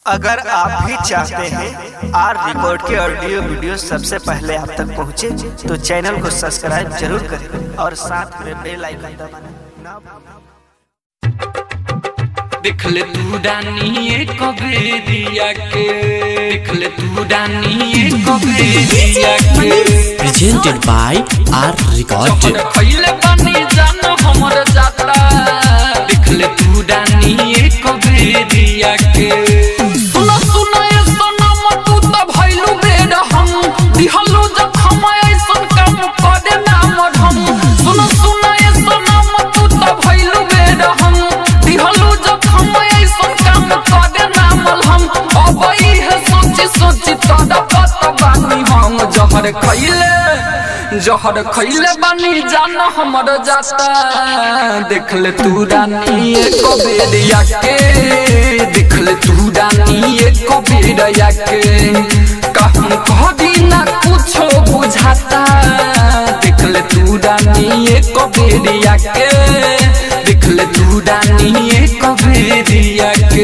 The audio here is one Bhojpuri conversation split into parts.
अगर आप भी चाहते हैं आर रिकॉर्ड के ऑडियो वीडियो सबसे पहले आप तक पहुंचे, तो चैनल को सब्सक्राइब जरूर करें और साथ में बेल आइकन दबाना ना भूलें। देख ले तू डानिए कबे दिया के देख ले तू डानिए कबे दिया के presented by R Record. जहर खइले पानी जानो हमर जाता देख ले तू डानिए कबे दिया के सुनो सुनो ये सनम तू त भइलू बेड हम दिहलू जखम ऐसन काम करे ना मरहम सुनो सुनो ये सनम तू त भइलू बेड हम दिहलू जखम ऐसन काम करे ना मलहम अब इहे सोची सोची तोरा पता बानी हम जहर खइले जहर खइले बानी जान हमर जाता देख ले तू रानी एक बेरिया के देख ले तू रानी एक बेरिया के कहूं कह ना कुछो बुझाता देख ले तू रानी एक बेरिया के देख ले तू रानी एक बेरिया के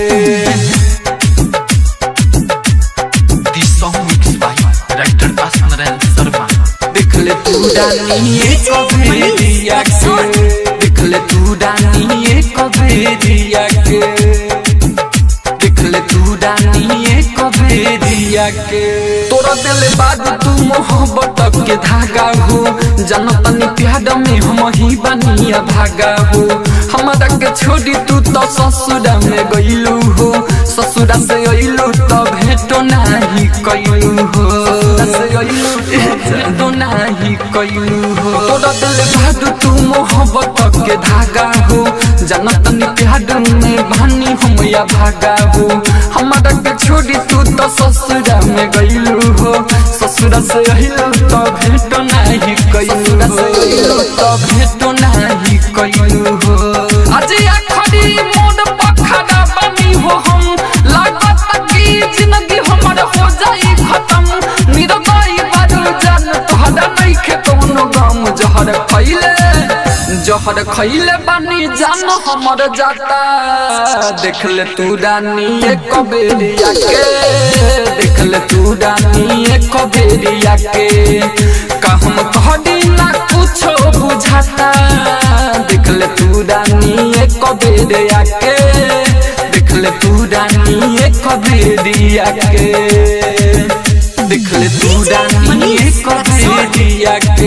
This song mixed by director Asnaran Sarma. देख ले तू डानी एक भेदिया के देख ले तू डानी एक भेदिया के देख ले तू डानी एक भेदिया के तोरा दिल बाद तू मोहब्बत के धागा हो जनतनी प्यार में हम ही बनिया भागा हो हमारा के छोड़ी तू तो ससुरा में गइलू हो ससुरा से अइलू तो भेटो नाही कइलू हो ससुरा से अइलू भेटो नाही कइलू हो तोरा दिल बाद तू मोहब्बत के धागा हो जनतनी प्यार में भानी हम या भागा हो हमारा के छोड़ी तू तो ससुरा में गइलू हो ससुरा से अइलू तो भेटो नाही कइलू हो तो भेटो नाही कइलू हो आज आखरी मोड़ पखड़ा बनी हो हम लागत की जिंदगी हमर हो जाई खत्म निरबाई बारू जान तोहरा नहीं खे कोनो गम जहर खइले जहर खइले बानी जान हमर जाता देख ले तू रानी एक बेरिया के देख ले तू रानी एक बेरिया के कहम कहदी ना कुछो बुझाता देख ले तू रानी एक बेरिया के देख ले तू रानी एक बेरिया के देख ले तू रानी एक बेरिया के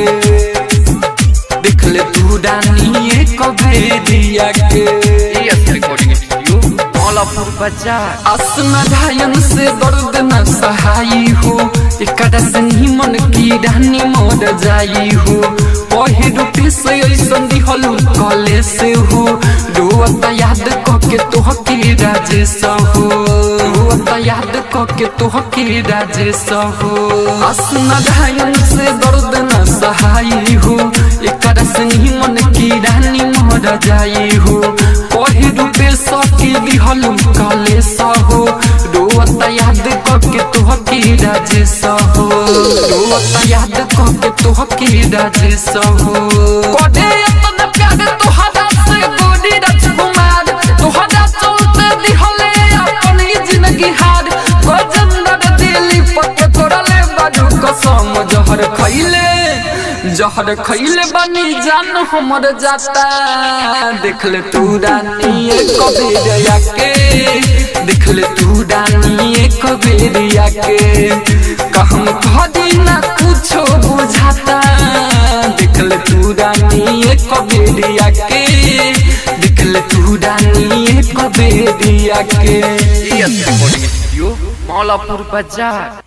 देख ले तू रानी एक बेरिया के AS Recording Studio, Mallapur Bazaar. आसना धायन से दर्द न सहाई हो एकरा से निमन की रानी मोर जाई हो पहे रूपे से ऐसन दिहलू कले से हो रोअत याद कके तोह के राजेश हो रोअत याद कके तोह के राजेश हो आसना धायन से दर्द न सहाई हो एकरा से निमन की रानी मोर जाई हो पहे रूपे सके दिहलू काले सहो रोअत याद कके तोह के राजेश हो रोअत याद कके तोह के राजेश हो कोडे अपन प्यार तोहरा से गोरी राजकुमार तोहरा चलते दिहले अपन ही जिंदगी हार गजंदर दिली पके तोड़ले बाजू कसम जहर खइले जहर खइले बनी जान हमर जाता देख ले तू रानी एक बेरिया के देख ले तू रानी एक बेरिया के कहम कहदी ना कुछो बुझाता देख ले तू रानी एक बेरिया के देख ले तू रानी एक बेरिया के AS Recording Studio, Mallapur Bazaar.